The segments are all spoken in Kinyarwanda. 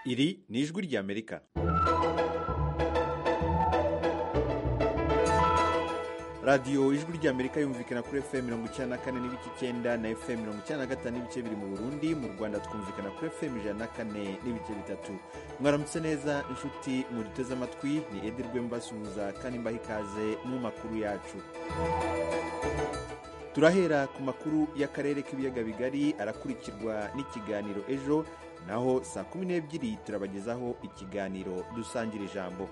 Iri ni ijwi ry'Amerika. radiyo ijwi ry'amerika yumvikana kuri fm mirongo icyenda na kane n'ibice icyenda na fm mirongo icyenda na gatanu n'ibice biri mu burundi mu rwanda twumvikana kuri fm ijana na kane n'ibice bitatu mwaramutse neza inshuti muduteze amatwi ni edirwe mbasuhuza kandi mbaha ikaze mu makuru yacu turahera ku makuru y'akarere k'ibiyaga bigari arakurikirwa n'ikiganiro ejo naho saa kumi n'ebyiri turabagezaho ikiganiro dusangira ijambo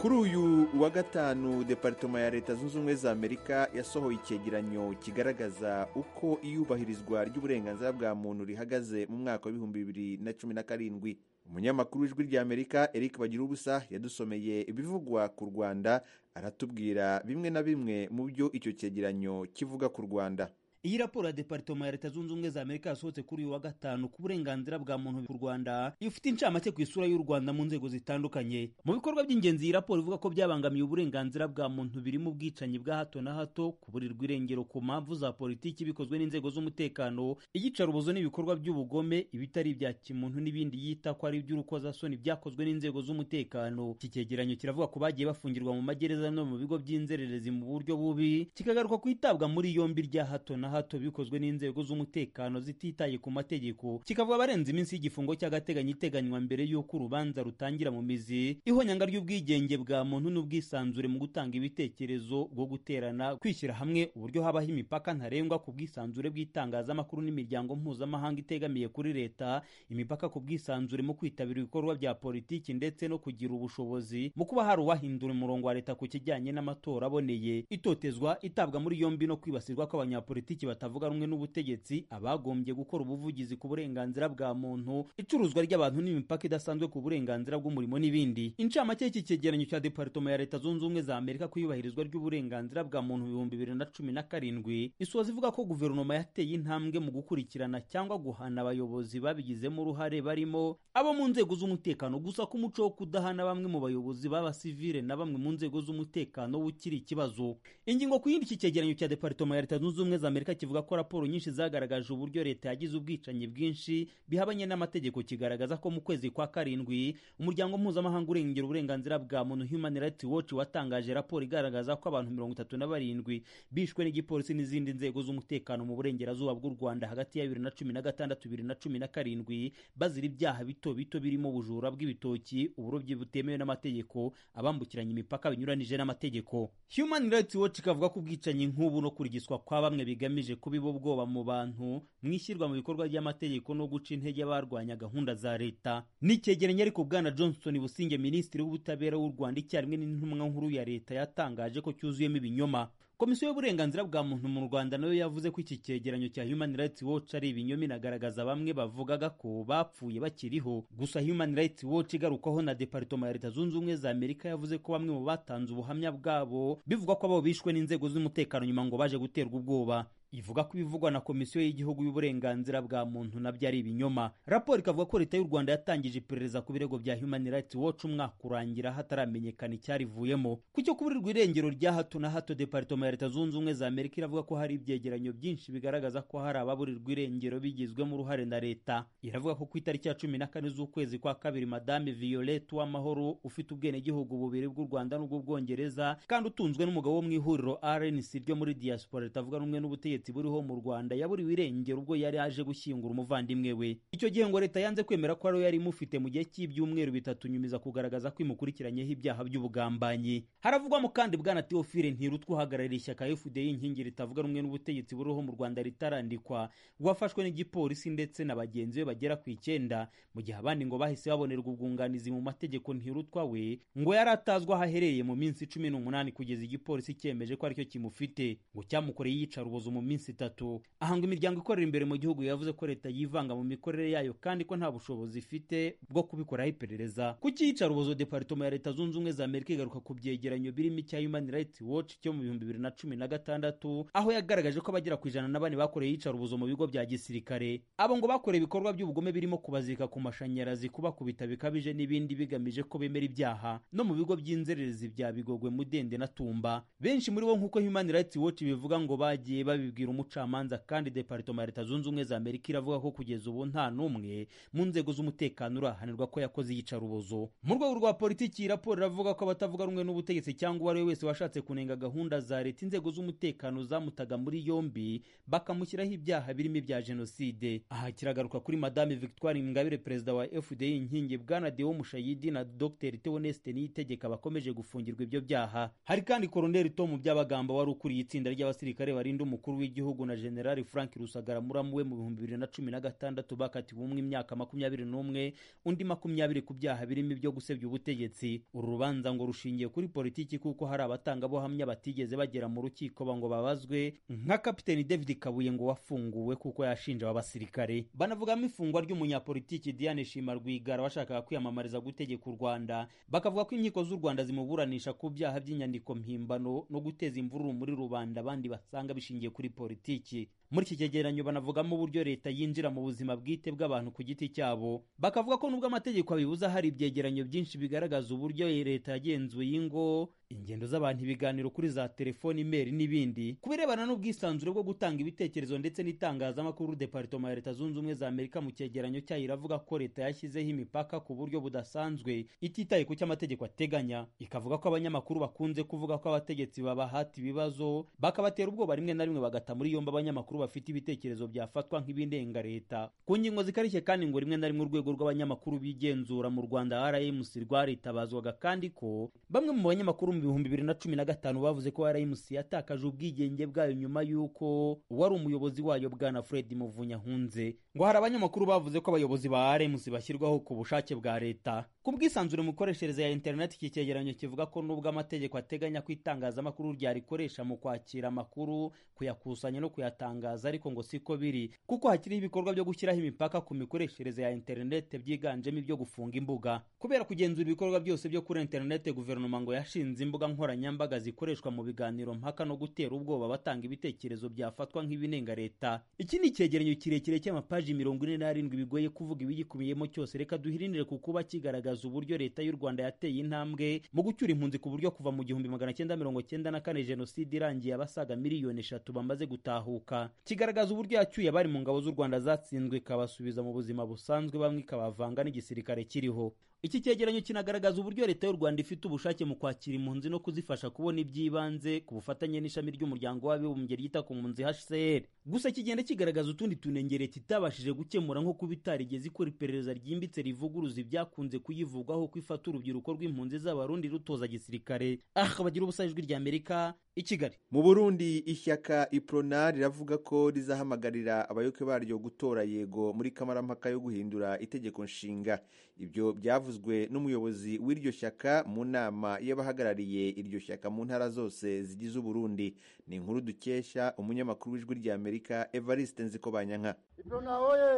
kuri uyu wa gatanu departoma ya leta zunze ubumwe za amerika yasohoye icyegeranyo kigaragaza uko iyubahirizwa ry'uburenganzira bwa muntu rihagaze mu mwaka w'ibihumbi bibiri na cumi na karindwi umunyamakuru w'ijwi rya amerika eric bagirubusa yadusomeye ibivugwa ku rwanda aratubwira bimwe na bimwe mu byo icyo cyegeranyo kivuga ku rwanda iyi raporo ya departoma ya leta zunze ubumwe za amerika yasohotse kuri uyu wa gatanu ku burenganzira bwa muntu ku rwanda ifite incamake ku isura y'u rwanda mu nzego zitandukanye mu bikorwa by'ingenzi iyi raporo ivuga ko byabangamiye uburenganzira bwa muntu birimo ubwicanyi bwa hato na hato kuburirwa irengero ku mpamvu za politiki bikozwe n'inzego z'umutekano iyicarubozo n'ibikorwa by'ubugome ibitari ibya kimuntu n'ibindi yita ko ari iby'urukozasoni byakozwe n'inzego z'umutekano iki cyegeranyo kiravuga ko bagiye bafungirwa mu magereza no mu bigo by'inzererezi mu buryo bubi kikagaruka ku itabwa muri yombi rya hato na hato hato bikozwe n'inzego z'umutekano zititaye ku mategeko kikavuga barenze iminsi y'igifungo cy'agateganyo iteganywa mbere y'uko urubanza rutangira mu mizi ihonyanga ry'ubwigenge bwa muntu n'ubwisanzure mu gutanga ibitekerezo bwo guterana kwishyira hamwe uburyo habaho imipaka ntarengwa ku bwisanzure bw'itangazamakuru n'imiryango mpuzamahanga itegamiye kuri leta imipaka ku bwisanzure mu kwitabira ibikorwa bya politiki ndetse no kugira ubushobozi mu kuba hari uwahindura umurongo wa leta ku kijyanye n'amatora aboneye itotezwa itabwa muri yombi no kwibasirwa kw'abanyapolitiki batavuga rumwe n'ubutegetsi abagombye gukora ubuvugizi ku burenganzira bwa muntu icuruzwa ry'abantu n'imipaka idasanzwe ku burenganzira bw'umurimo n'ibindi incamake y'iki cyegeranyo cya departoma ya leta zunze ubumwe za amerika ku iyubahirizwa ry'uburenganzira bwa muntu mu bihumbi bibiri na cumi na karindwi isoza ivuga ko guverinoma yateye intambwe mu gukurikirana cyangwa guhana abayobozi babigizemo uruhare barimo abo mu nzego z'umutekano gusa ko umuco wo kudahana bamwe mu bayobozi b'abasivile na bamwe mu nzego z'umutekano ukiri ikibazo ingingo ku yindi iki cyegeranyo cya departoma ya leta zunze ubumwe za amerika kivuga ko raporo nyinshi zagaragaje uburyo leta yagize ubwicanyi bwinshi bihabanye n'amategeko kigaragaza ko mu kwezi kwa karindwi umuryango mpuzamahanga urengera uburenganzira bwa muntu human rights watch watangaje raporo igaragaza ko abantu mirongo itatu na barindwi bishwe n'igipolisi n'izindi nzego z'umutekano mu burengerazuba bw'u rwanda hagati ya bibiri na cumi na gatandatu bibiri na cumi na karindwi bazira ibyaha bito bito birimo ubujura bw'ibitoki uburobyi butemewe n'amategeko abambukiranya imipaka binyuranije n'amategeko human rights watch ikavuga ko ubwicanyi nk'ubu no kurigiswa kwa bamwe bigamije bigamije kubiba ubwoba mu bantu mu ishyirwa mu bikorwa ry'amategeko no guca intege abarwanya gahunda za leta n'icyegeranyo ariko bwana johnson businge minisitiri w'ubutabera w'u rwanda icyarimwe n'intumwa nkuru ya leta yatangaje ko cyuzuyemo ibinyoma komisiyo y'uburenganzira bwa muntu mu rwanda nayo yavuze ko iki cyegeranyo cya human rights watch ari ibinyoma inagaragaza bamwe bavugaga ko bapfuye bakiriho gusa human rights watch igarukaho na departoma ya leta zunze ubumwe za amerika yavuze ko bamwe mu batanze ubuhamya bwabo bivugwa ko abo bishwe n'inzego z'umutekano nyuma ngo baje guterwa ubwoba ivuga ko ibivugwa na komisiyo y'igihugu y'uburenganzira bwa muntu nabyo ari ibinyoma raporo ikavuga ko leta y'u rwanda yatangije iperereza ku birego bya human rights watch umwaka urangira hataramenyekana icyarivuyemo ku cyo kuburirwa irengero rya hato na hato departoma ya leta zunze ubumwe za amerika iravuga ko hari ibyegeranyo byinshi bigaragaza ko hari ababurirwa irengero bigizwemo uruhare na leta iravuga ko ku itariki ya cumi na kane z'ukwezi kwa kabiri madame violette w'amahoro ufite ubwenegihugu bubiri bw'u rwanda n'ubw'ubwongereza kandi utunzwe n'umugabo wo mu ihuriro rnc ryo muri diaspora ritavuga rumwe n'ubutegetsi ubutegetsi buriho mu rwanda yaburiwe irengero ubwo yari aje gushyingura umuvandimwe we icyo gihe ngo leta yanze kwemera ko ariyo yari imufite mu gihe cy'ibyumweru bitatu nyumiza kugaragaza ko imukurikiranyeho ibyaha by'ubugambanyi haravugwamo kandi bwana teofile ntirutwa uhagarariye ishyaka fda inkingi ritavuga rumwe n'ubutegetsi buriho mu rwanda ritarandikwa wafashwe n'igipolisi ndetse na bagenzi be bagera ku icyenda mu gihe abandi ngo bahise babonerwa ubwunganizi mu mategeko ntirutwa we ngo yari atazwi aho aherereye mu minsi cumi n'umunani kugeza igipolisi cyemeje ko aricyo kimufite ngo cyamukoreye iyicarubozo mu minsi itatu ahanga imiryango ikorera imbere mu gihugu yavuze ko leta yivanga mu mikorere yayo kandi ko nta bushobozi ifite bwo kubikoraho iperereza ku cyiyicarubozo departoma ya leta zunze ubumwe za amerika igaruka ku byegeranyo birimo icya human rights watch cyo mu bihumbi bibiri na cumi na gatandatu aho yagaragaje ko abagera ku ijana na bane bakoreye iyicarubozo mu bigo bya gisirikare abo ngo bakoreye ibikorwa by'ubugome birimo kubazika ku mashanyarazi kubakubita bikabije n'ibindi bigamije ko bemera ibyaha no mu bigo by'inzererezi bya bigogwe mudende na tumba benshi muri bo nk'uko human rights watch bivuga ngo bagiye babibwira umucamanza kandi departoma ya leta zunze ubumwe za amerika iravuga ko kugeza ubu nta n'umwe mu nzego z'umutekano urahanirwa ko yakoze iyicarubozo mu rwego rwa politiki iyi raporo iravuga ko abatavuga rumwe n'ubutegetsi cyangwa uwo ari we wese washatse kunenga gahunda za leta inzego z'umutekano zamutaga muri yombi bakamushyiraho ibyaha birimo ibya jenoside aha kiragaruka kuri madame victoire ingabire perezida wa fdi inkingi bwana deo mushayidi na dr theoneste niyitegeka bakomeje gufungirwa ibyo byaha hari kandi koroneli tom byabagamba wari ukuriye itsinda ry'abasirikare barinda umukuru w'igihugu na generali frank rusagara muramu we mu bihumbi bibiri na cumi na gatandatu bakatiwe umwe imyaka makumyabiri n'umwe undi makumyabiri ku byaha birimo ibyo gusebya ubutegetsi uru rubanza ngo rushingiye kuri politiki kuko hari abatangabuhamya batigeze bagera mu rukiko ngo babazwe nka kapiteni david kabuye ngo wafunguwe kuko yashinja aba basirikare banavugamo ifungwa ry'umunyapolitiki diane shima rwigara washakaga kwiyamamariza gutegeka u rwanda bakavuga ko inkiko z'u rwanda zimuburanisha ku byaha by'inyandiko mpimbano no guteza imvururu muri rubanda abandi basanga bishingiye kuri politiki muri iki cyegeranyo banavugamo uburyo leta yinjira mu buzima bwite bw'abantu ku giti cyabo bakavuga ko nubwo amategeko abibuza hari ibyegeranyo byinshi bigaragaza uburyo leta yagenzuye ingo ingendo z'abantu ibiganiro kuri za telefoni imeri n'ibindi ku birebana n'ubwisanzure bwo gutanga ibitekerezo ndetse n'itangazamakuru departoma ya leta zunze ubumwe za amerika mu cyegeranyo cyayo iravuga ko leta yashyizeho imipaka ku buryo budasanzwe ititaye ku cyo amategeko ateganya ikavuga ko abanyamakuru bakunze kuvuga ko abategetsi babahata ibibazo bakabatera ubwoba rimwe na rimwe bagata muri yombi abanyamakuru bafite ibitekerezo byafatwa nk'ibindenga leta ku ngingo zikarishye kandi ngo rimwe na rimwe urwego rw'abanyamakuru bigenzura mu rwanda rmc rwaritabazwaga kandi ko bamwe mu banyamakuru mu bihumbi bibiri na cumi na gatanu bavuze ko rmc yatakaje ubwigenge bwayo nyuma y'uko uwari umuyobozi wayo bwana fred muvunyahunze ngo hari abanyamakuru bavuze ko abayobozi ba rmc bashyirwaho ku bushake bwa leta ku bwisanzure mu mikoreshereze ya interineti iki cyegeranyo kivuga ko nubwo amategeko ateganya ko itangazamakuru ryarikoresha mu kwakira amakuru kuyakusanya no kuyatanga ariko ngo siko biri kuko hakiriho ibikorwa byo gushyiraho imipaka ku mikoreshereze ya interinete byiganjemo ibyo gufunga imbuga kubera kugenzura ibikorwa byose byo kuri interinete guverinoma ngo yashinze imbuga nkoranyambaga zikoreshwa mu biganiro mpaka no gutera ubwoba batanga ibitekerezo byafatwa nk'ibinenga leta iki ni icyegeranyo kirekire cy'amapaji mirongo ine n'arindwi bigoye kuvuga ibigikubiyemo cyose reka duhirinire ku kuba kigaragaza uburyo leta y'u rwanda yateye intambwe mu gucyura impunzi ku buryo kuva mu gihumbi magana cyenda mirongo cyenda na kane jenoside irangiye abasaga miliyoni eshatu bamaze gutahuka kigaragaza uburyo yacyuye abari mu ngabo z'u rwanda zatsinzwe ikabasubiza mu buzima busanzwe bamwe ikabavanga n'igisirikare kiriho iki cyegeranyo kinagaragaza uburyo leta y'u rwanda ifite ubushake mu kwakira impunzi no kuzifasha kubona iby'ibanze ku bufatanye n'ishami ry'umuryango w'abibumbye ryita ku mpunzi hcr gusa kigenda kigaragaza utundi tunengere kitabashije gukemura nko kuba itarigeze ikora iperereza ryimbitse rivuguruza ibyakunze kuyivugwaho ko ifata urubyiruko rw'impunzi z'abarundi rutoza gisirikare aha bagira ubusa ijwi ry'amerika i kigali mu burundi ishyaka iprona riravuga ko rizahamagarira abayoboke baryo gutora yego muri kamarampaka yo guhindura itegeko nshinga ibyo byavuze byavuzwe n'umuyobozi w'iryo shyaka mu nama y'abahagarariye iryo shyaka mu ntara zose zigize uburundi ni inkuru dukesha umunyamakuru w'ijwi rya amerika evariste nzikobanyanka iprona oye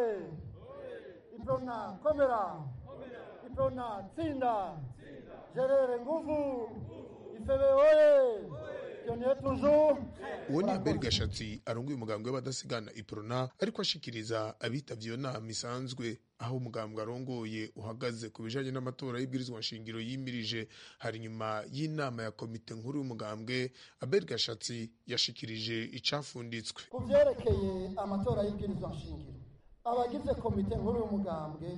iprona komera iprona tsinda gerere nguvu ifebe oye uwo ni albert gashatsi arongoye umugambwe w'abadasigana iprona ariko ashikiriza abitabye iyo nama isanzwe aho umugambwe arongoye uhagaze ku bijanye n'amatora y'ibwirizwa nshingiro yimirije hari nyuma y'inama ya komite nkuru y'umugambwe albert gashatsi yashikirije icafunditswe ku vyerekeye amatora y'ibwirizwa nshingiro abagize komite nkuru y'umugambwe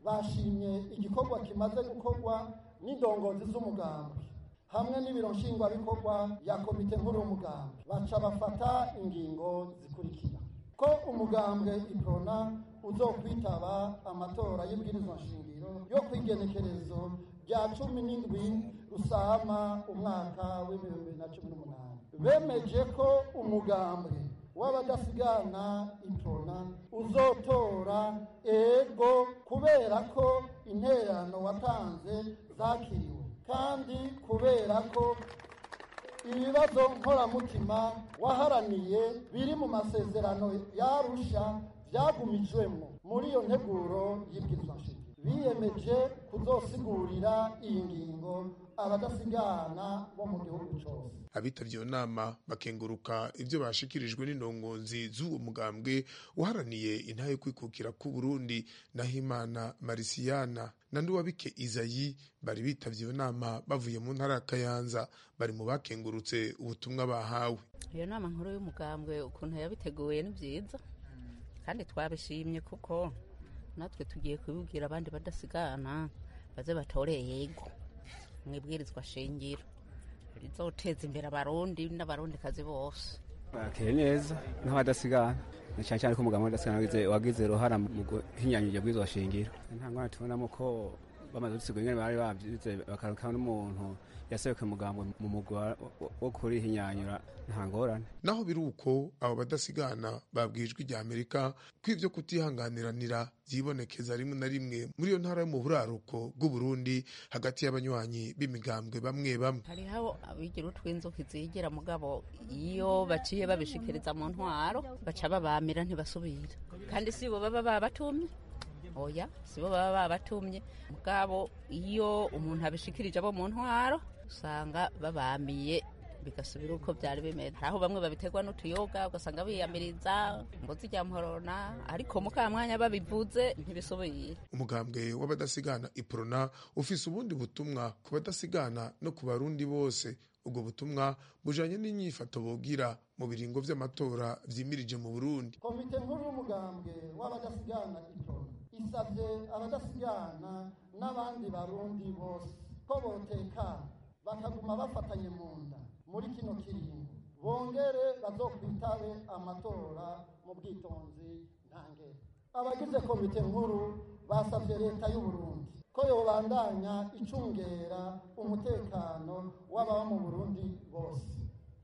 bashimye igikorwa kimaze gukorwa n'indongozi z'umugambwe hamwe n'ibiro nshingwabikorwa ya komite nkuru y'umugambwe baca bafata ingingo zikurikira ko umugambwe iprona uzokwitaba amatora y'ibwirizwa nshingiro yo kwigenekerezo rya cumi n'indwi rusama umwaka w'ibihumbi na cumi n'umunani bemeje ko umugambwe w'abadasigana iprona uzotora ego kubera ko intererano watanze zakiriwe kandi kubera ko ibibazo nkoramutima waharaniye biri mu masezerano yarusha byagumijwemo muri iyo nteguro y'ibwirizwa biyemeje kuzosigurira iyi ngingo abadasigana bo mu gihugu cyose abitabye iyo nama bakenguruka ibyo bashikirijwe n'indongonzi z'uwo mugambwe uharaniye intahe yo kwikukira k'u Burundi Nahimana Marisiyana na Nduwabike Izayi bari bitavye iyo nama bavuye mu ntara ya Kayanza bari mu bakengurutse ubutumwa bahawe iyo nama nkuru y'umugambwe ukuntu yabiteguye ni byiza kandi twabishimye kuko natwe tugiye kubibwira abandi badasigana baze batoreye yego mwibwirizwa shingiro rizoteza imbere abarundi n'abarundikazi bose bakire neza nk'abadasigana na cyane cyane ko umuganga w'adasigana wagize wagize uruhara mu guhinyanyurwa bw'izo bashingiro nta ngwana tubonamo ko bamaze gusigura ingene bari babyize bakaruka n'umuntu yaserukiye umugambo mu mugwa wo kurihinyanyura nta ngorane naho biri uko abo badasigana babwirijwe ijya amerika ko ibyo kutihanganiranira byibonekeza rimwe na rimwe muri iyo ntara yo mu buraruko bw'uburundi hagati y'abanywanyi b'imigambwe bamwe bamwe hariho abigira utw'inzuki zigira mugabo iyo baciye babishikiriza mu ntwaro baca babamira ntibasubira kandi si bo baba babatumye oya sibo baba babatumye mugabo iyo umuntu abishikirije abo mu ntwaro usanga babamiye bigasubira uko byari bimeze aho bamwe babiterwa n'utuyoga ugasanga biyamiriza ngo zijya mporona ariko mu kamwanya babivuze ntibisubiye umugambwe w'abadasigana iprona ufise ubundi butumwa ku badasigana no ku barundi bose ubwo butumwa bujanye n'inyifato bogira mu biringo vy'amatora vyimirije mu burundi komite nkuru y'umugambwe w'abadasigana iprona isabye abadasigana n'abandi barundi bose ko botekana bakaguma bafatanye mu nda muri kino kiringo bongere bazokwitabe amatora mu bwitonzi ntangere abagize komite nkuru basabye leta y'u Burundi ko yobandanya icungera umutekano w'ababa mu Burundi bose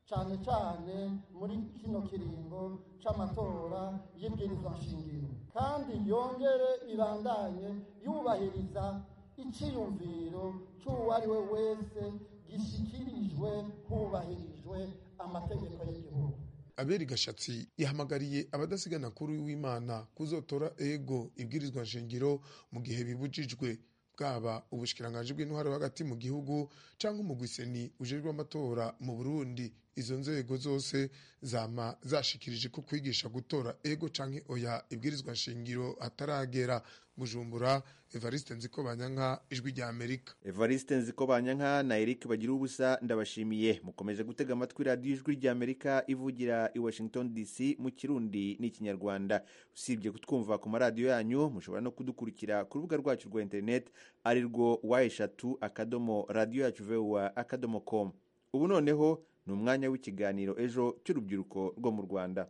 cyane cyane muri kino kiringo c'amatora y'ibwirizwa nshingiro kandi yongere ibandanye yubahiriza icyiyumviro cy'uwo ari we wese gishyikirijwe hubahirijwe amategeko y'igihugu aberi gashatsi yahamagariye abadasigana kuri w'imana kuzotora ego ibwirizwa nshingiro mu gihe bibujijwe bwaba ubushikiranganje bw'intwaro hagati mu gihugu cyangwa umugwiseni ujejwe amatora mu Burundi izo nzego zose zama zashikirije ko kwigisha gutora ego canke oya ibwirizwa nshingiro ataragera bujumbura Evariste Nzikobanyanka ijwi rya Amerika Evariste Nzikobanyanka na Eric bagira ubusa ndabashimiye mukomeje gutega amatwi radio ijwi rya Amerika ivugira i Washington DC mu kirundi n'ikinyarwanda usibye kutwumva ku maradiyo yanyu mushobora no kudukurikira ku rubuga rwacu rwa internet ari rwo y3 akadomo radio yacu vwa akadomo com ubu noneho ni umwanya w'ikiganiro ejo cy'urubyiruko rwo mu rwanda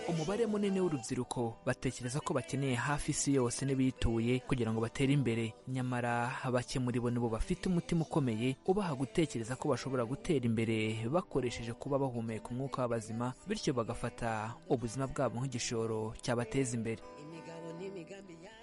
umubare munini w'urubyiruko batekereza ko bakeneye hafi isi yose n'ibiyituye kugira ngo batere imbere nyamara bake muri bo nibo bafite umutima ukomeye ubaha gutekereza ko bashobora gutera imbere bakoresheje kuba bahumeka umwuka w'abazima bityo bagafata ubuzima bwabo nk'igishoro cyabateza imbere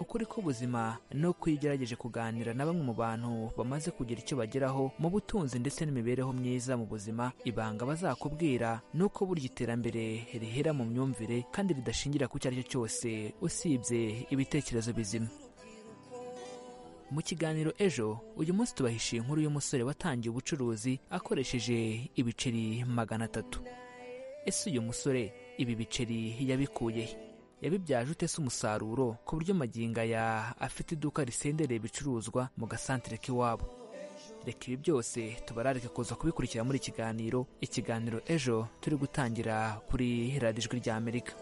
ukuri k'ubuzima ni uko iyo ugerageje kuganira na bamwe mu bantu bamaze kugira icyo bageraho mu butunzi ndetse n'imibereho myiza mu buzima ibanga bazakubwira ni uko burya iterambere rihera mu myumvire kandi ridashingira ku icyo ari cyo cyose usibye ibitekerezo bizima mu kiganiro ejo uyu munsi tubahishiye inkuru y'umusore watangiye ubucuruzi akoresheje ibiceri magana atatu ese uyu musore ibi biceri yabikuyehe yabibyaje ute se umusaruro ku buryo magingo aya afite iduka risendereye ibicuruzwa mu gasantere k'iwabo reka ibi byose tubararike kuza kubikurikira muri ikiganiro ikiganiro ejo turi gutangira kuri radiyo ijwi rya amerika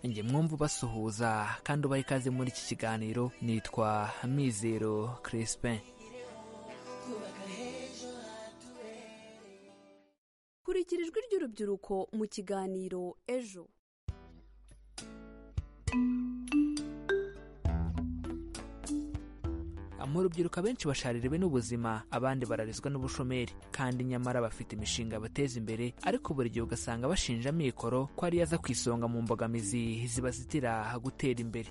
njye mwumva ubasuhuza kandi ubaha ikaze muri iki kiganiro nitwa mizero crispin kurikira ijwi ry'urubyiruko mu kiganiro ejo mu rubyiruko abenshi bashaririwe n'ubuzima abandi bararizwa n'ubushomeri kandi nyamara bafite imishinga bateza imbere ariko buri gihe ugasanga bashinja amikoro ko ariyo aza ku isonga mu mbogamizi ziba zitira gutera imbere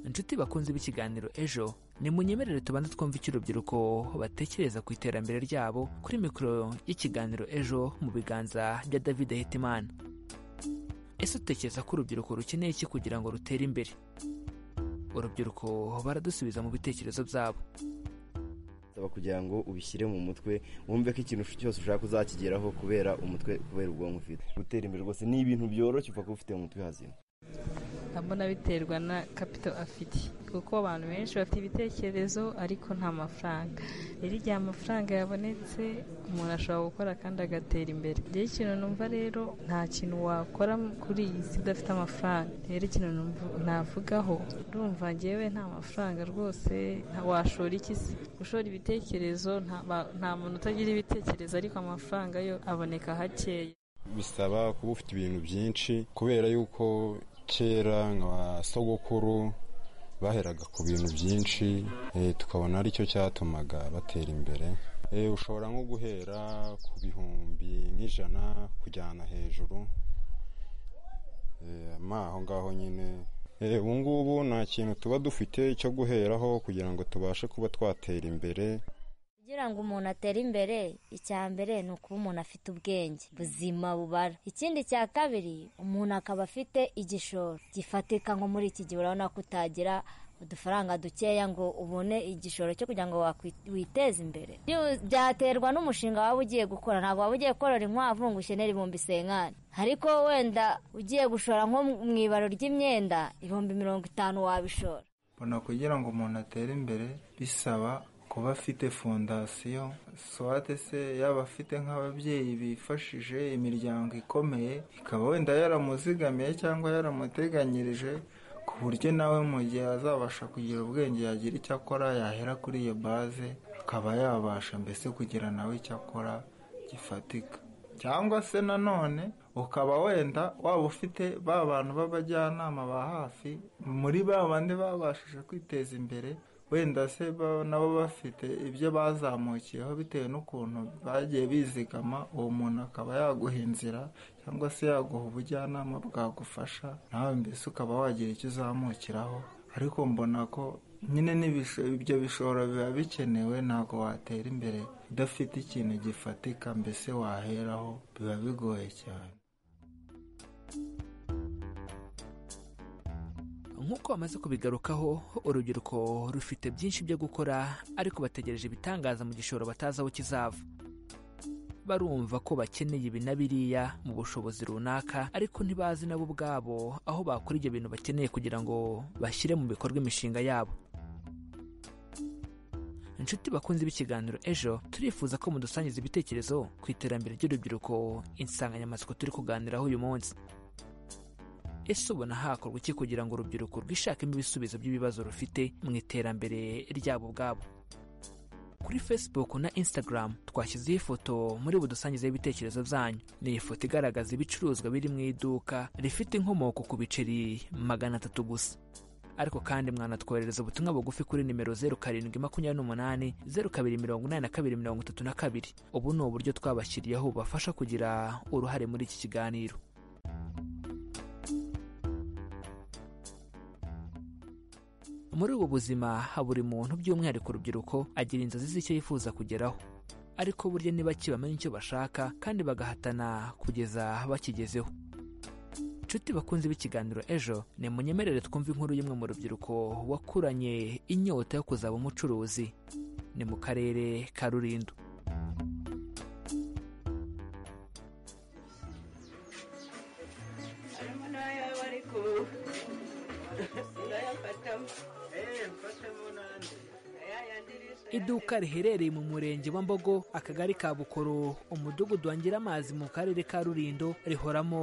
inshuti bakunze b'ikiganiro ejo nimunyemerere tubanze twumve icyo urubyiruko batekereza ku iterambere ryabo kuri mikoro y'ikiganiro ejo mu biganza bya david hitimana ese utekereza ko urubyiruko rukeneye iki kugira ngo rutere imbere urubyiruko baradusubiza mu bitekerezo byabo saba kugira ngo ubishyire mu mutwe wumve ko ikintu cyose ushaka uzakigeraho kubera umutwe kubera ubwonko ufite gutera imbere rwose ni ibintu byoroshye upfa kuba ufite mu mutwe hazima ndabona biterwa na kapito afite kuko abantu benshi bafite ibitekerezo ariko nta mafaranga rero igihe amafaranga yabonetse umuntu ashobora gukora kandi agatera imbere rero ikintu numva rero nta kintu wakora kuri iyi si udafite amafaranga rero ikintu numva- navugaho urumva ngewe nta mafaranga rwose nta- washora iki se gushora ibitekerezo nta- ba- nta muntu utagira ibitekerezo ariko amafaranga yo aboneka hakeya bisaba kuba ufite ibintu byinshi kubera yuko kera nka sogokuru baheraga ku bintu byinshi eh, tukabona aricyo cyatumaga batera imbere Eh, ushobora nko guhera ku bihumbi nk'ijana kujyana hejuru Eh, ma aho ngaho nyine Eh, ubu ngubu nta kintu tuba dufite cyo guheraho kugira ngo tubashe kuba twatera imbere kugira ngo umuntu atere imbere icya mbere ni ukuba umuntu afite ubwenge buzima bubara ikindi cya kabiri umuntu akaba afite igishoro gifatika nko muri iki gihe urabona ko utagira udufaranga dukeya ngo ubone igishoro cyo kugira ngo wakwi- witeze imbere Byu- byaterwa n'umushinga waba ugiye gukora ntabwo waba ugiye korora inkwavu ngo ushenere ibihumbi senkani ariko wenda ugiye gushora nko mu ibaro ry'imyenda ibihumbi mirongo itanu wabishora mbona kugira ngo umuntu atere imbere bisaba kuba afite fondasiyo swate se yaba afite nk'ababyeyi bifashije imiryango ikomeye ikaba wenda yaramuzigamiye cyangwa yaramuteganyirije ku buryo nawe mu gihe azabasha kugira ubwenge yagira icyo akora yahera kuri iyo baze akaba yabasha mbese kugira nawe icyo akora gifatika cyangwa se nanone ukaba wenda waba ufite ba bantu b'abajyanama ba hafi muri ba bandi babashije kwiteza imbere wenda se ba- nabo bafite ibyo bazamukiyeho bitewe n'ukuntu bagiye bizigama uwo muntu akaba yaguha inzira cyangwa se yaguha ubujyanama bwagufasha nawe mbese ukaba wagira icyo uzamukiraho ariko mbona ko nyine n'ibisho- ibyo bishobora biba bikenewe ntabwo watera imbere udafite ikintu gifatika mbese waheraho biba bigoye cyane nk'uko bamaze kubigarukaho urubyiruko rufite byinshi byo gukora ariko bategereje ibitangaza mu gishoro batazi aho kizava barumva ko bakeneye ibi na biriya mu bushobozi runaka ariko ntibazi nabo ubwabo aho bakora ibyo bintu bakeneye kugira ngo bashyire mu bikorwa imishinga yabo inshuti bakunze b'ikiganiro ejo turifuza ko mudusangiza ibitekerezo ku iterambere ry'urubyiruko insanganyamatsiko turi kuganiraho uyu munsi ese ubona hakorwa iki kugira ngo urubyiruko rwishakemo ibisubizo by'ibibazo rufite mu iterambere ryabo ubwabo kuri facebook na instagram twashyizeho ifoto muri budusangizeho ibitekerezo byanyu ni ifoto igaragaza ibicuruzwa biri mu iduka rifite inkomoko ku biceri magana atatu gusa ariko kandi mwanatwoherereza ubutumwa bugufi kuri nimero zeru karindwi makumyabiri n'umunani zeru kabiri mirongo inani na kabiri mirongo itatu na kabiri ubu ni uburyo twabashyiriyeho bubafasha kugira uruhare muri iki kiganiro muri ubu buzima buri muntu by'umwihariko urubyiruko agira inzozi z'icyo yifuza kugeraho ariko burya niba bamenya icyo bashaka kandi bagahatana kugeza bakigezeho inshuti bakunze b'ikiganiro ejo ni munyemerere twumve inkuru y'umwe mu rubyiruko wakuranye inyota yo kuzaba umucuruzi ni mu karere ka rulindo iduka riherereye mu murenge wa mbogo akagari ka bukoro umudugudu wangira amazi mu karere ka rurindo rihoramo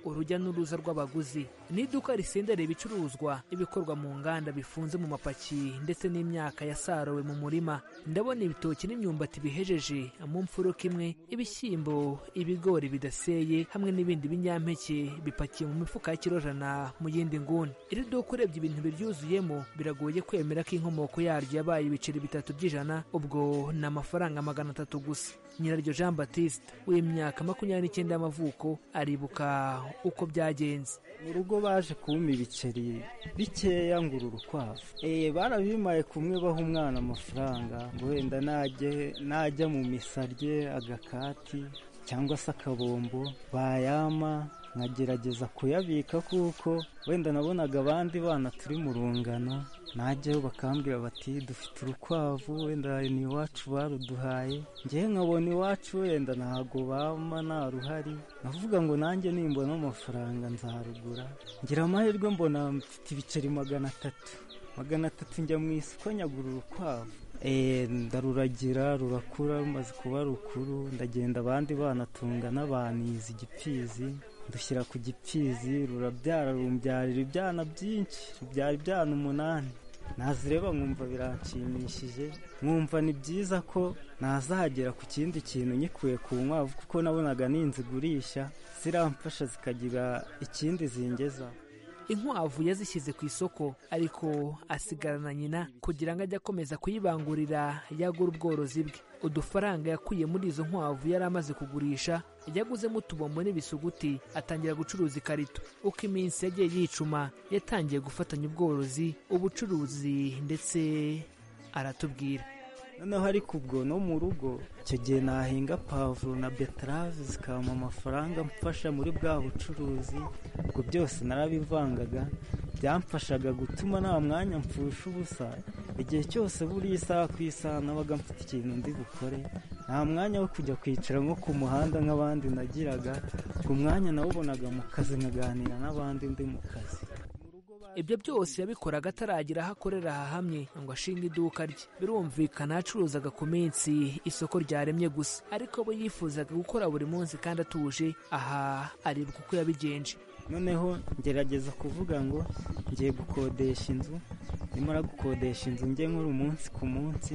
urujya n'uruza rw'abaguzi ni iduka risendereye ibicuruzwa ibikorwa mu nganda bifunze mu mapaki ndetse n'imyaka yasarowe mu murima ndabona ibitoki n'imyumbati bihejeje mu mfuruka imwe ibishyimbo ibigori bidaseye hamwe n'ibindi binyampeke bipakiye mu mifuka y'ikirojana mu yindi nguni iri duka urebye ibintu biryuzuyemo biragoye kwemera ko inkomoko yaryo yabaye ibiceri bitatu by'ijana ijana ubwo ni amafaranga magana atatu gusa nyiraryo jean batiste w'imyaka makumyabiri n'icyenda y'amavuko aribuka uko byagenze mu rugo baje kumpa ibiceri bikeya ngura urukwavu eh barabimaye kumwe baha umwana amafaranga ngo wenda najye najya mu misarye agakati cyangwa se akabombo bayama nkagerageza kuyabika kuko wenda nabonaga abandi bana turi mu rungano najyayo bakambwira bati dufite urukwavu wenda ni iwacu baruduhaye ngewe nkabona iwacu wenda ntago bama naruhari navuga ngo nanjye nimbona amafaranga nzarugura ngira amahirwe mbona mfite ibiceri magana atatu magana atatu njya mu isoko nyagura urukwavu Eh, ndaruragira rurakura rumaze kuba rukuru ndagenda abandi bana tungana baniza igipfizi ndushyira ku gipfizi rurabyara rumbyarira ibyana byinshi rubyara ibyana umunani nazireba nkumva biranshimishije nkumva ni byiza ko nazagera ku kindi kintu nyikuye ku nkwavu kuko nabonaga ninzigurisha ziramfasha zikagira ikindi zingeza inkwavu yazishyize ku isoko ariko asigarana nyina kugira ngo ajye akomeza kuyibangurira yagura ubworozi bwe udufaranga yakuye muri izo nkwavu yari amaze kugurisha yaguzemo utubombo n'ibisuguti atangira gucuruza ikarito uko iminsi yagiye yicuma yatangiye gufatanya ubworozi ubucuruzi ndetse aratubwira noneho ariko ubwo no mu rugo icyo gihe nahinga pavuro na beterave zikabamo amafaranga mfasha muri bwa bucuruzi ubwo byose narabivangaga byamfashaga gutuma nta mwanya mpfusha ubusa igihe cyose buri isaha ku isaha nabaga mfite ikintu ndi bukore nta mwanya wo kujya kwicara nko ku muhanda nk'abandi nagiraga ku mwanya nawubonaga mu kazi nkaganira n'abandi ndi mu kazi ibyo byose yabikoraga ataragira aho akorera hahamye ngo ashinge iduka rye birumvikana yacuruzaga ku minsi isoko ryaremye gusa ariko we yifuzaga gukora buri munsi kandi atuje aha aribuka uko yabigenje noneho ngerageza kuvuga ngo ngiye gukodesha inzu nimara gukodesha inzu njye nkora umunsi ku munsi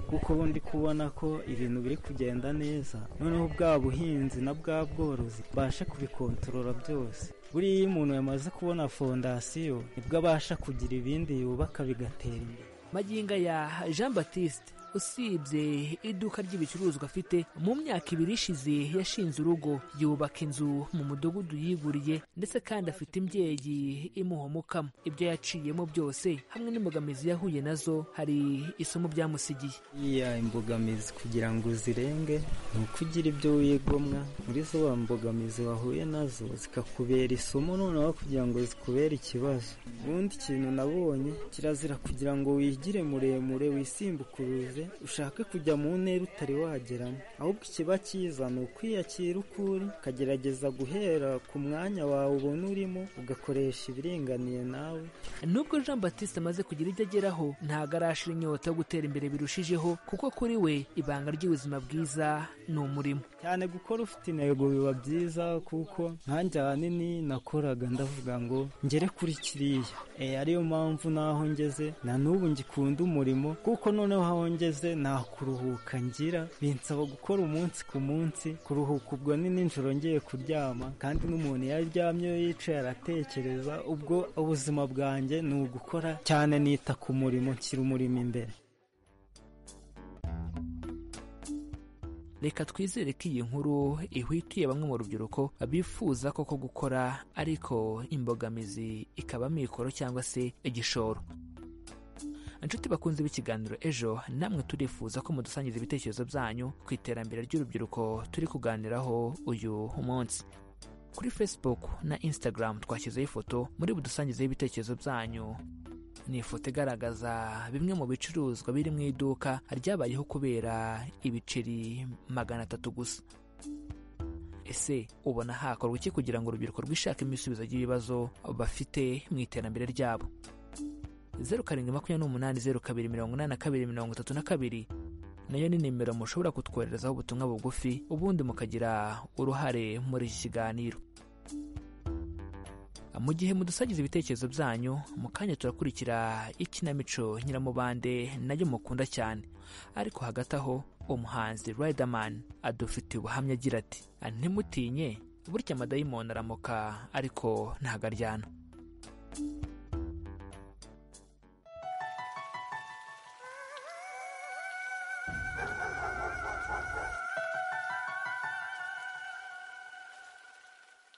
kuko ubu ndi kubona ko ibintu biri kugenda neza noneho bwa buhinzi na bwa bworozi mbashe kubikontorora byose buriya iyo umuntu yamaze kubona fondasiyo nibwo abasha kugira ibindi yubaka bigatera imbere magingo aya jean batiste usibye iduka ry'ibicuruzwa afite mu myaka ibiri ishize yashinze urugo yubaka inzu mu mudugudu yiguriye ndetse kandi afite imbyeyi imuha umukamo ibyo yaciyemo byose hamwe n'imbogamizi yahuye nazo hari isomo byamusigiye iya imbogamizi kugira ngo uzirenge ni uko ugira ibyo wigomwa muri zo wa mbogamizi wahuye nazo zikakubera isomo noneho kugira ngo zikubere ikibazo ubundi ikintu nabonye kirazira kugira ngo wigire muremure wisimbukuruze ushake kujya mu ntera utari wageramo ahubwo ikiba cyiza ni ukwiyakira uko uri ukagerageza guhera ku mwanya wawe ubona urimo ugakoresha ibiringaniye nawe nubwo jean batiste amaze kugira ibyo ageraho ntabwo arashira inyota yo gutera imbere birushijeho kuko kuri we ibanga ry'ubuzima bwiza ni umurimo cyane gukora ufite intego biba byiza kuko nkanjye ahanini nakoraga ndavuga ngo ngere kuri kiriya e, ariyo mpamvu n'aho ngeze na n'ubu ngikunda umurimo kuko noneho aho ngeze nta kuruhuka ngira binsaba gukora umunsi ku munsi kuruhuka ubwo ni nijoro ngiye kuryama kandi n'umuntu iyo aryamye yicaye aratekereza ubwo ubuzima bwanjye ni ugukora cyane nita ku murimo nshyira umurimo imbere reka twizere ko iyi nkuru ihwitiye bamwe mu rubyiruko bifuza koko gukora ariko imbogamizi ikaba amikoro cyangwa se igishoro inshuti bakunze b'ikiganiro ejo namwe turifuza ko mudusangiza ibitekerezo byanyu ku iterambere ry'urubyiruko turi kuganiraho uyu munsi kuri facebook na instagram twashyizeho ifoto muri budusangizeho ibitekerezo byanyu ni ifoto igaragaza bimwe mu bicuruzwa biri mu iduka ryabayeho kubera ibiceri magana atatu gusa ese ubona hakorwa iki kugira ngo urubyiruko rwishake imisubizo by'ibibazo bafite mu iterambere ryabo zeru karindwi makumyabiri n'umunani zeru kabiri mirongo inani na kabiri mirongo itatu na kabiri nayo ni nimero mushobora kutwoherezaho ubutumwa bugufi ubundi mukagira uruhare muri iki kiganiro mu gihe mudusagiza ibitekerezo byanyu mu kanya turakurikira ikinamico nyiramubande nayo mukunda cyane ariko hagati aho umuhanzi Riderman adufitiye ubuhamya agira ati ntimutinye burya amadayimoni aramuka ariko ntago aryana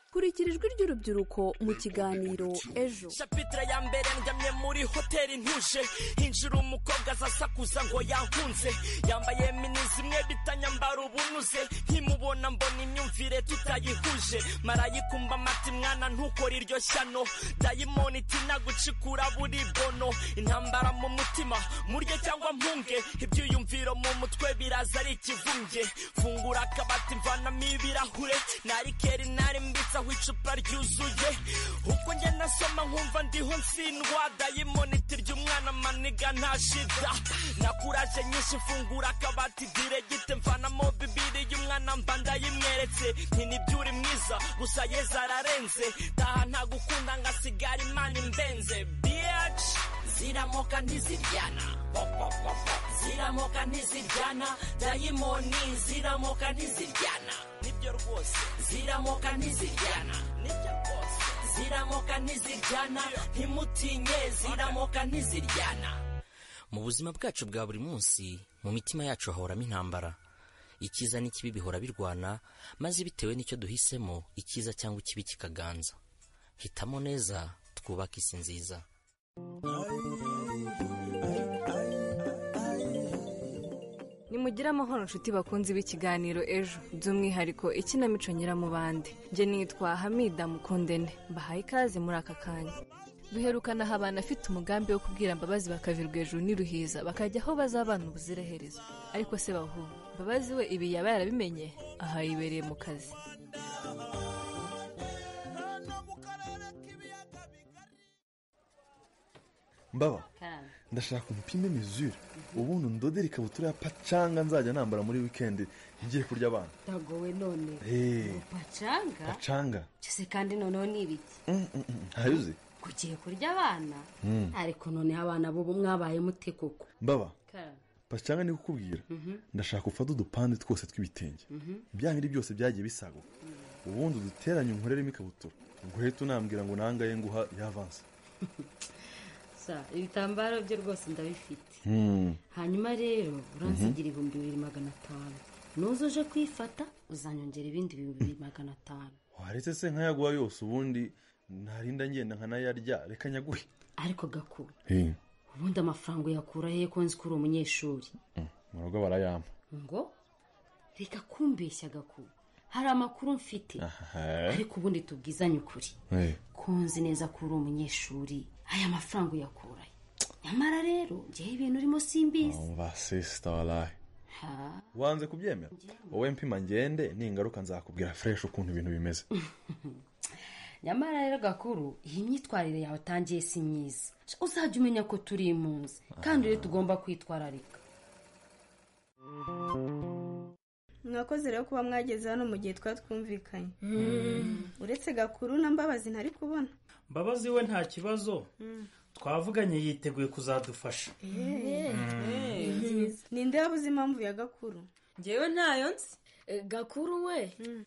hakurikira ijwi ry'urubyiruko mu kiganiro ejo shapitire ya mbere ndamye muri hoteli ntuje hinjira umukobwa azasakuza ngo yahunze yambaye minizi imwe bitanyambara ubunuze nkimubona mbona imyumvire tutayihuje marayikumba amata mwana ntukora iryo shyano dayimoni itinagucikura buri bono intambara mu mutima murye cyangwa mpunge ibyiyumviro mu mutwe biraza ari ikivunge fungura akabati mvanamo ibirahure nari keri nari mbitsaho icupa ryuzuye ubwo njye nasoma nkumva ndiho nsindwa dayimoni itirya umwana maniga nta shida nakuraje nyinshi fungura akabati diregite mvanamo bibiri y'umwana mba ndayimweretse nti ntibyuri mwiza gusa yeza ararenze taha ntagukunda ngasigara imana imbenze biyaci ziramoka ntiziryana Popopopo. ziramoka ntiziryana dayimoni ziramoka ntiziryana nibyo rwose ziramoka ntiziryana nibyo rwose ziramoka ntiziryana ntimutinye ziramoka ntiziryana mu buzima bwacu bwa buri munsi mu mitima yacu hahoramo intambara icyiza n'ikibi bihora birwana maze bitewe n'icyo duhisemo icyiza cyangwa ikibi kikaganza hitamo neza twubake isi nziza nimugire amahoro inshuti bakunze b'ikiganiro ejo by'umwihariko ikinamico nyiramubande njye nitwa hamida mukundene mbahaye ikaze muri aka kanya duherukana aha abantu afite umugambi wo kubwira mbabazi bakavirwa hejuru n'iruhiza bakajya aho bazabana ubuziraherezo ariko se bahu mbabazi we ibi yaba yarabimenye aha yibereye mu kazi mbaba ndashaka umupime mizure ubundi ndodere ikabutura ya pacanga nzajya nambara muri wikendi ngiye kurya abana Dagowe none Hey. upacanga pacanga cyose kandi noneho ni ibiki Mm, mm, mm. ntayo uzi kugiye kurya abana Mm. ariko noneho abana b'ubu mwabaye mute koko mbaba pacanga ni kukubwira ndashaka ufate udupande twose tw'ibitenge bya bindi byose byagiye bisaguka ubundi uduteranye unkoreremo ikabutura nguhita unambwira ngo nangaye nguha yavanse sa ibitambaro byo rwose ndabifite Hmm. hanyuma rero uransigira ibihumbi bibiri magana atanu nuza uje kwifata uzanyongera ibindi bibiri magana atanu waretse se nkayaguha yose ubundi narinda ngenda nkanayarya reka nyaguhe ariko gakuru ubundi amafaranga uyakura hehe ko nzi ko uri umunyeshuri mu rugo barayampa ngo reka kumbeshya gakuru hari amakuru mfite ariko ubundi tubwizanye ukuri ko nzi neza ko uri umunyeshuri aya mafaranga uyakurayo nyamara rero njyewe ibintu urimo simbizi umva sisita waraye ha wanze kubyemera wowe mpima ngende ningaruka nzakubwira fureshi ukuntu ibintu bimeze nyamara rero gakuru iyi myitwarire yawe utangiye si myiza uzajya umenya ko turi impunzi kandi rero tugomba kwitwararika mwakoze rero kuba mwageze hano mu gihe twari twumvikanye Mm. uretse gakuru na mbabazi ntari kubona mbabazi we nta kibazo twavuganye yiteguye kuzadufasha ninde wabuze impamvu ya gakuru ngewe ntayo nzi gakuru we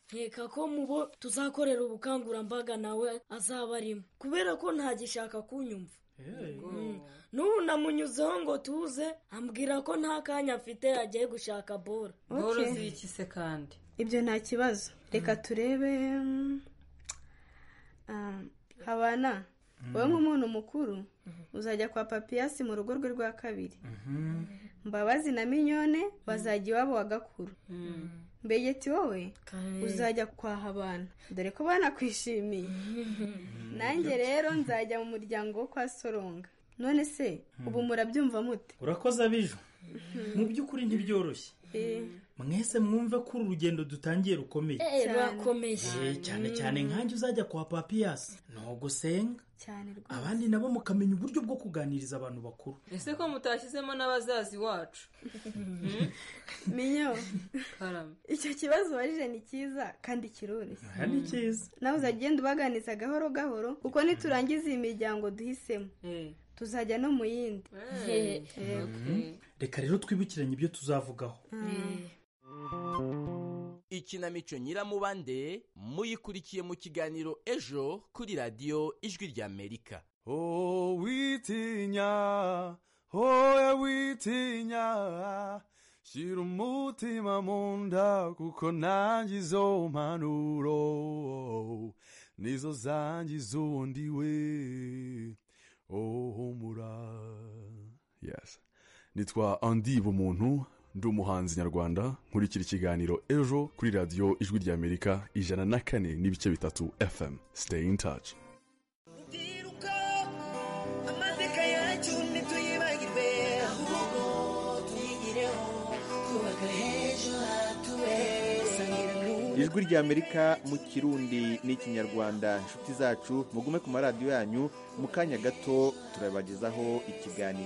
nkeka ko mubo tuzakorera ubukangurambaga nawe azaba arimo kubera ko ntagishaka kunyumva Mm. n'ubu namunyuzeho ngo tuze ambwira ko nta kanya afite yagiye gushaka bora Boro Okay. ziriki se kandi ibyo nta kibazo reka turebe mm, ah, habana wowe nk'umuntu mukuru uzajya kwa papiyasi mu rugo rwe rwa kabiri mbabazi na minyone bazajya iwabo wa gakuru mbegeti wowe uzajya kwa habana dore ko banakwishimiye nanjye rero nzajya mu muryango wo kwa soronga none se ubu murabyumva mute urakoze abijo mu by'ukuri ntibyoroshye Eh. mwese mwumve ko uru rugendo dutangiye rukomeye Eh, rurakomeye. Eh, cyane cyane nkanjye uzajya kwa papiyasi ntugusenga cyane rwose abandi nabo mukamenya uburyo bwo kuganiriza abantu bakuru ese ko mutashyizemo n'abazazi wacu minyo karame icyo kibazo ubajije ni cyiza kandi kiroroshye Aha ni cyiza nawe uzajya ugenda ubaganiza gahoro gahoro kuko niturangiza iyi miryango duhisemo tuzajya no mu yindi Eh. Eh. Mm. reka rero twibukiranye ibyo tuzavugaho ikinamico nyiramubande muyikurikiye mu kiganiro ejo kuri radiyo ijwi ry'amerika Oh, witinya, oya witinya, shira umutima mu nda kuko nanjye izo mpanuro nizo zanjye iz'undi we ohumura yes nitwa andi bumuntu ndi umuhanzi nyarwanda nkurikira ikiganiro ejo kuri radiyo ijwi ry'amerika ijana na kane n'ibice bitatu fm stay in touch amateka yacu ntituyibagirwe ahubwo tuyigireho twubaka h'ejo hatube sangira ijwi rya amerika mu kirundi n'ikinyarwanda inshuti zacu mugume ku maradiyo yanyu mu kanya gato turabagezaho ikiganiro